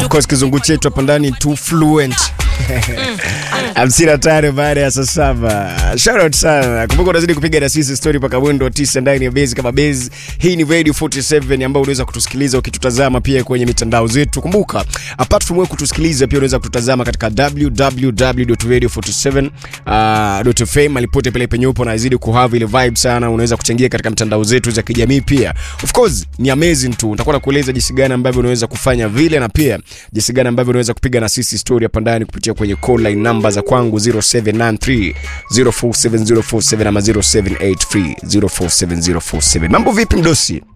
Of course kizungu chetu hapa ndani too fluent hamsini na tano baada ya saa saba. Shout out sana. Kumbuka unazidi kupiga na sisi story mpaka mwendo wa tisa ndani ya base kama base. Hii ni Radio 47 ambayo unaweza kutusikiliza ukitutazama pia kwenye mitandao zetu. Kumbuka apart from wewe kutusikiliza pia unaweza kututazama katika www.radio47.fm alipote pale penye upo na zidi kuhave ile vibe sana. Unaweza kuchangia katika mitandao zetu za kijamii pia. Of course ni amazing tu. Nitakuwa nakueleza jinsi gani ambavyo unaweza kufanya vile na pia jinsi gani ambavyo unaweza kupiga na sisi story hapa ndani kupitia kwenye call line namba za kwangu 0793 047047 ama 0783 047047. Mambo vipi mdosi?